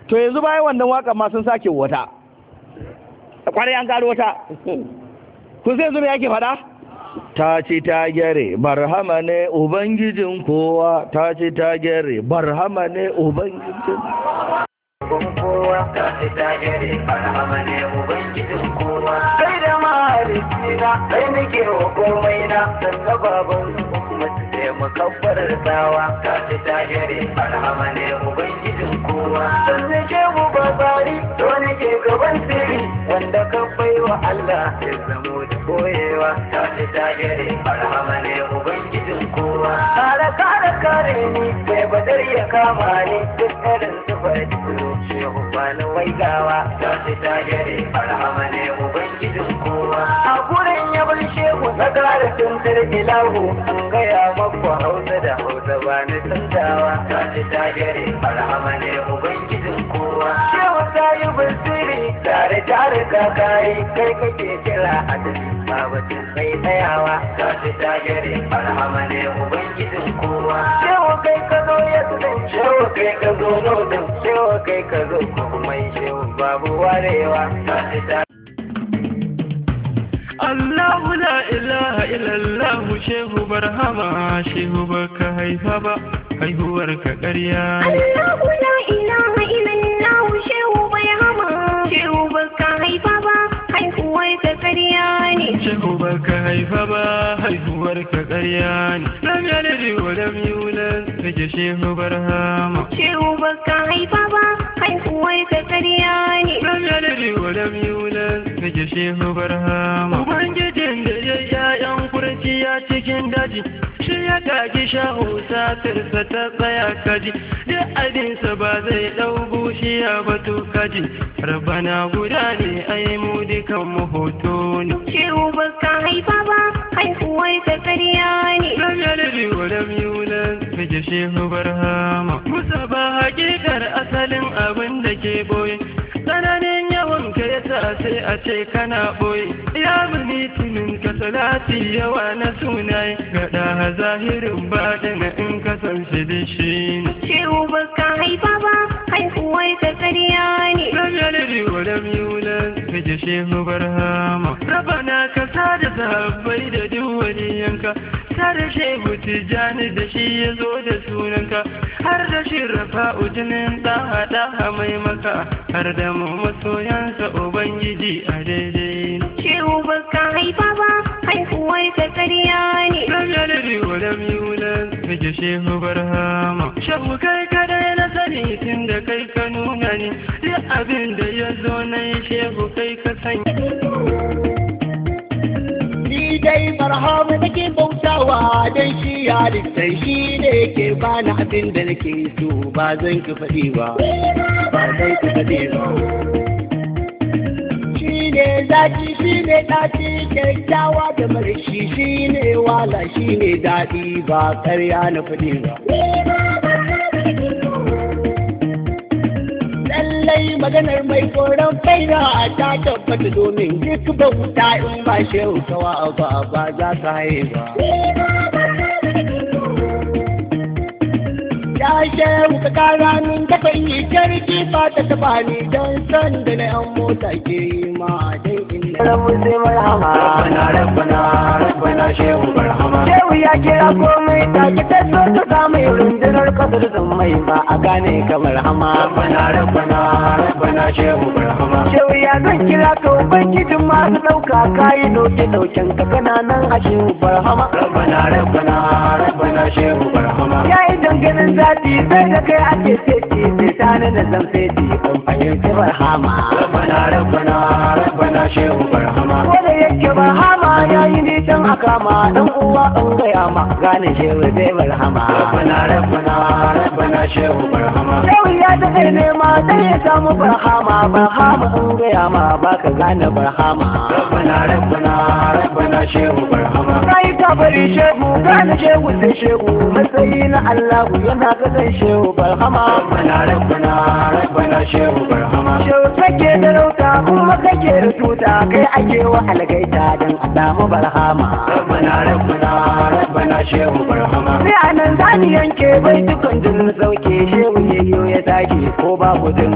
to yanzu bayan wannan waka ma sun sake wata kwarai an gano wata kun sai yanzu me yake faɗa ta ci ta gyare barhama ne ubangijin kowa ta ci ta gyare barhama ne ubangijin kowa ta ci ta gyare barhama ne ubangijin kowa kai da mahalicci na kai nake wa komai na sannan baban ummatu sai mukabbar tsawa ta ci ta gyare barhama ne ubangijin kowa sannan ke mu ba tsari to nake gaban sirri wanda ka bai wa Allah ya zamo da koyewa ta ci ta gyare barhama ne ubangijin kowa kare kare kare ni bai badar ya kama ni duk irin su bai tsoro shehu bani waigawa ta ci ta gyare barhama ne ubangijin kowa a gurin ya bar shehu na kare tuntar ilahu an gaya maku hausa da hausa ba ni tantawa ta ci ta gyare barhama ne ubangijin kowa shehu ta yi basiri tare tare kakayi kai kake kira a dare babatin sai tsayawa ta ci ta gyare barhama ne ubangijin kowa shehu kai ka zo ya tsaye shehu kai ka zo nodin shehu kai ka zo kuma shehu babu warewa ta ci ta Allahu la ilaha illallah shehu barhama shehu baka haifa ba haihuwar ka ƙarya ne. Allahu la ilaha illallah shehu bai hama shehu baka haifa ba haihuwar ka ƙarya ne. Shehu baka haifa ba haihuwar ka ƙarya ne. Lam yalid wa lam yulad kake shehu barhama. Shehu baka haifa ba haihuwar ka ƙarya ne. Lam yalid wa lam yulad kake shehu barhama. Ubangijin da ya ƴaƴan kurciya cikin daji shi ya kaki shahu satirsa ta tsaya kaji duk abinsa ba zai ɗau bushiya ba to kaji rabana guda ne ai mu dukan mu hoto ne Shehu baka haifa ba haihuwar ka ƙarya ne. lam yalid wa lam yulad kaje shehu barhama musa ba hakikar asalin abin da ke boye tsananin yawan ka yasa sai a ce kana boye ya muni tunin ka salati yawa na sunaye ga ɗaha zahirin baɗin in ka san shi da shi ne Shehu baka haifa ba haihuwar ka ƙarya ne. lam yalid wa lam yulad kaje shehu barhama rabana ka sada sahabbai da duk waliyanka sada shehu tijani da shi ya zo da sunanka har da shi rafa'u jinin ɗaha ɗaha mai maka har da mu masoyansa ubangiji a daidai ne Shehu baka haifa ba haihuwar ka ƙarya ne. lam yalid wa lam yulad kaje shehu barhama shehu kai kadai na sani tun da kai ka nuna ni duk abin da ya zo na yi shehu kai ka sanya Ni dai barhama nake bautawa don shi halittar shi ne ke bani abin da nake so ba zan ki faɗi ba. Ba zan ki faɗi ba. Shi ne zaki shi ne ɗaci kyakkyawa da marashi shi ne wala shi ne daɗi ba karya na faɗi ba. lallai maganar mai koron faina a ta tabbata domin duk bauta in ba shehu kawa ba ba za ka haye ba. Ya shehu ka kara min dafa yi karki ba ta taba ni don san da na yan mota ke yi ma don inda. Rabu sai marhama Rabbana Rabbana Rabbana Shehu Barhama Shehu ya kira komai ta ki ta so ta samu rundunar kasar zan mai ba a gane kamar hama Rabbana Rabbana Rabbana Shehu Barhama Shehu ya zan kira ka ubangijin masu ɗauka kayi ɗauke ɗauken ka kana nan a Shehu Barhama Rabbana Rabbana Rabbana Shehu Barhama Ya yi danganin zafi sai da kai ake seti sai ta na zan seti ban fahimci Barhama Rabbana Rabbana Rabbana Shehu Barhama Ko da yake Barhama ya yi nisan a kama dan uwa an gaya ma gane Shehu zai Barhama Rabbana Rabbana Rabbana Shehu Barhama Shehu ya daɗe nema dan ya samu Barhama Barhama an gaya ma baka gane Barhama Rabbana Rabbana Rabbana Shehu Barhama Kai ka bari Shehu gane Shehu sai Shehu matsayi na Allah yana kasan Shehu Barhama Rabbana Rabbana Rabbana Shehu Barhama Shehu kake da rauta kuma kake da tuta kai ake wa algaita dan a samu barhama rabbana rabbana rabbana shehu barhama sai anan zani yanke bai dukan jinin sauke shehu yayyo ya tashi ko babu din